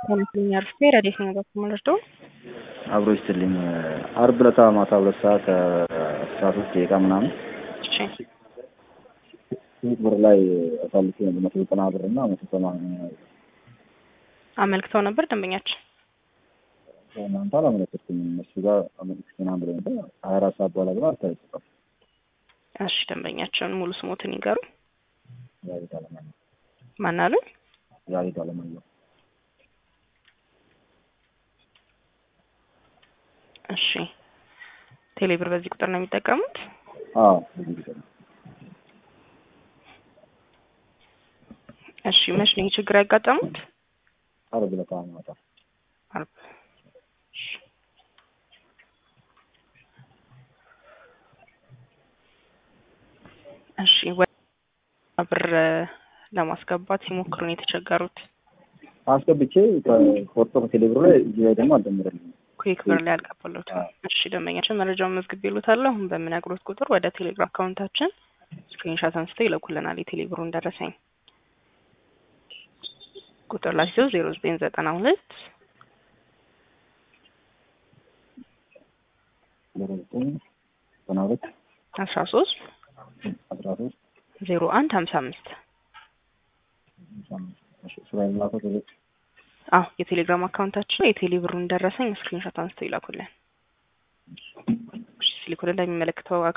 ሆነልኝ አርፌ ረዴት ነው በኩል መለርዶ አብሮ ይስጥልኝ። አርብ ዕለት ማታ ሁለት ሰዓት ከአስራ ሶስት ደቂቃ ምናምን እሺ ስምንት ብር ላይ አሳልፌ መቶ ዘጠና ብር እና መቶ ሰማንያ አመልክተው ነበር ደንበኛችን። እናንተ አላመለከትኩም። እነሱ ጋር አመልክቼ ምናምን ብለኝ ነበር። ሀያ አራት ሰዓት በኋላ ግን አልተለቀቀም። እሺ ደንበኛቸውን ሙሉ ስሞትን ይገሩ። ያሬድ አለማየሁ ማን አሉ? ያሬድ አለማየሁ እሺ ቴሌብር በዚህ ቁጥር ነው የሚጠቀሙት? አዎ ብዙ ጊዜ ነው። እሺ መች ነው ይህ ችግር ያጋጠሙት? አርብ ዕለት ማታ አርብ። እሺ። እሺ ወደ ብር ለማስገባት ሲሞክሩ ነው የተቸገሩት። አስገብቼ ከወጥቶ ከቴሌብሩ ላይ እዚህ ላይ ደግሞ አልደምርልኝም። ኩዊክ ብር ላይ አልቀበሉትም። እሺ ደንበኛችን መረጃውን መዝግቤልዎታለሁ። አሁን በምነግሮት ቁጥር ወደ ቴሌግራም አካውንታችን ስክሪንሻት አንስተው ይልኩልናል የቴሌብሩን ደረሰኝ ቁጥር ላይ ሲሆን ዜሮ ዘጠኝ ዘጠና ሁለት ዜሮ ዘጠኝ ዘጠና ሁለት አስራ ሶስት አስራ ሶስት ዜሮ አንድ ሀምሳ አምስት ስራ የሚላከው ቴሌ አዎ የቴሌግራም አካውንታችን የቴሌብሩን ደረሰኝ ስክሪንሾት አንስተው ይላኩልን። እሺ ሲልኩልን ለሚመለከተው